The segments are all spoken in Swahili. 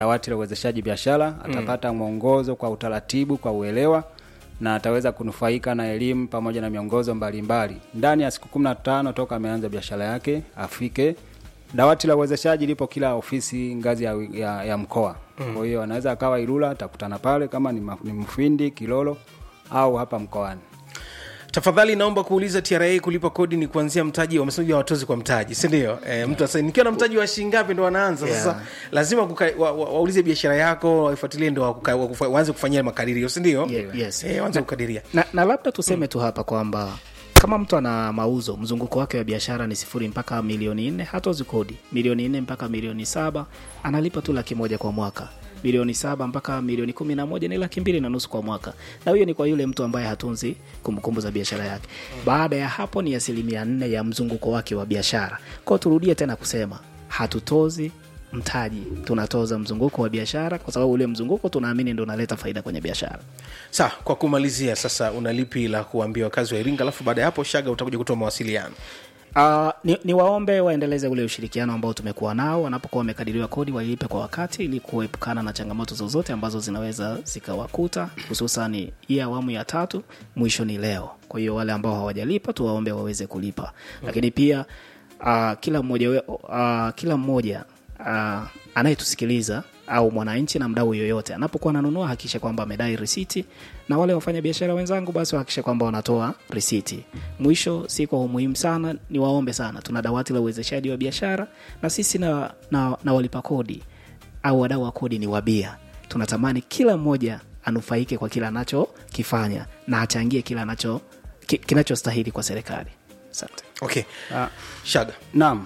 dawati la uwezeshaji biashara atapata mwongozo kwa utaratibu, kwa uelewa na ataweza kunufaika na elimu pamoja na miongozo mbalimbali ndani ya siku kumi na tano toka ameanza biashara yake afike. Dawati la uwezeshaji lipo kila ofisi ngazi ya, ya, ya mkoa. Kwa hiyo anaweza akawa Ilula, atakutana pale kama ni, ma- ni Mfindi, Kilolo au hapa mkoani. tafadhali naomba kuuliza tra kulipa kodi ni kuanzia mtaji wamesema watozi kwa mtaji sindio e, mtu asa nikiwa na mtaji wa shilingi ngapi ndo wanaanza sasa Yeah. lazima kuka, wa, wa, waulize biashara yako waifuatilie ndo wakuka- wakufa- waanze kufanyia makadirio sindio Yeah, yes. e, waanze kukadiria na, na labda tuseme tu hapa kwamba kama mtu ana mauzo mzunguko wake wa biashara ni sifuri mpaka milioni nne hatozi kodi milioni nne mpaka milioni saba analipa tu laki moja kwa mwaka milioni saba mpaka milioni kumi na moja ni laki mbili na nusu kwa mwaka na huyo ni kwa yule mtu ambaye hatunzi kumbukumbu za biashara yake baada ya hapo ni asilimia nne ya mzunguko wake wa biashara kwao turudie tena kusema hatutozi mtaji tunatoza mzunguko wa biashara kwa sababu ule mzunguko tunaamini ndo unaleta faida kwenye biashara sa kwa kumalizia sasa una lipi la kuambia wakazi wa iringa alafu baada ya hapo shaga utakuja kutoa mawasiliano Uh, ni, ni waombe waendeleze ule ushirikiano ambao tumekuwa nao wanapokuwa wamekadiriwa kodi wailipe kwa wakati ili kuepukana na changamoto zozote ambazo zinaweza zikawakuta hususan hii awamu ya tatu mwisho ni leo kwa hiyo wale ambao hawajalipa tuwaombe waweze kulipa lakini pia uh, kila mmoja we, uh, kila mmoja uh, anayetusikiliza au mwananchi na mdau yoyote anapokuwa ananunua hakikisha kwamba amedai risiti na wale wafanya biashara wenzangu basi wahakikisha kwamba wanatoa risiti mwisho si kwa umuhimu sana ni waombe sana tuna dawati la uwezeshaji wa biashara na sisi na, na, na walipa kodi au wadau wa kodi ni wabia tunatamani kila mmoja anufaike kwa kile anachokifanya na achangie kile anacho ki, kinachostahili kwa serikali asante okay Ah, shaga Naam.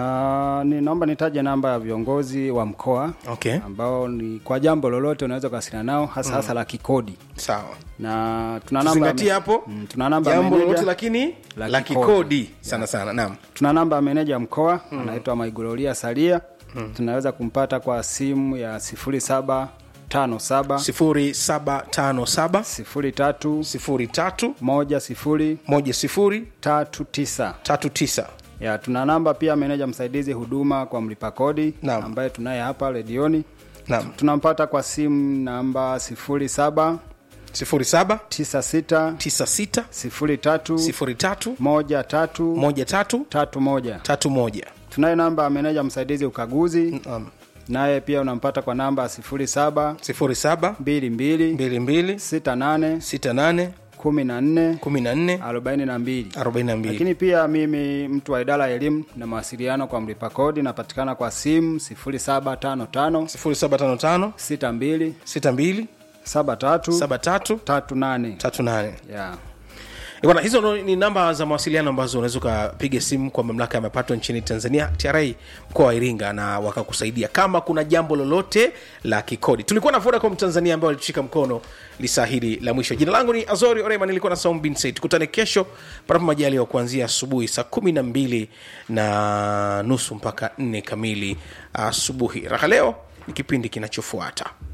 Uh, ni naomba nitaje namba ya viongozi wa mkoa okay ambao ni kwa jambo lolote unaweza kuwasiliana nao hasa hasa la kikodi sawa na tuna namba tuzingatie hapo Mm, tuna namba ya jambo meneja- lolote lakini la la kikodi. kikodi sana sana naam tuna namba ya meneja wa mkoa anaitwa Maigulolia Salia tunaweza kumpata kwa simu ya sifuri saba tano saba sifuri saba tano saba sifuri tatu sifuri tatu moja sifuri moja sifuri tatu tisa tatu tisa ya tuna namba pia meneja msaidizi huduma kwa mlipa kodi Naam. ambaye tunaye hapa redioni naam tunampata kwa simu namba sifuri saba sifuri saba tisa sita tisa sita sifuri tatu sifuri tatu moja tatu moja tatu tatu moja tatu moja tunaye namba ya meneja msaidizi ukaguzi Naam. naye pia unampata kwa namba sifuri saba sifuri saba mbili mbili mbili mbili sita nane sita nane kumi na nne kumi na nne arobaini na mbili arobaini na mbili lakini pia mimi mtu wa idara ya elimu na mawasiliano kwa mlipa kodi napatikana kwa simu sifuri saba tano tano sifuri saba tano tano sita mbili sita mbili saba tatu saba tatu tatu nane tatu nane yeah. Eh, bwana hizo ndo ni namba za mawasiliano ambazo unaweza ukapiga simu kwa mamlaka ya mapato nchini tanzania tra mkoa wa iringa na wakakusaidia kama kuna jambo lolote la kikodi tulikuwa na vodacom tanzania ambao walitushika mkono lisaa hili la mwisho jina langu ni azori orema nilikuwa na saum bin said tukutane kesho panapo majali wa kuanzia asubuhi saa kumi na mbili na nusu mpaka nne kamili asubuhi raha leo ni kipindi kinachofuata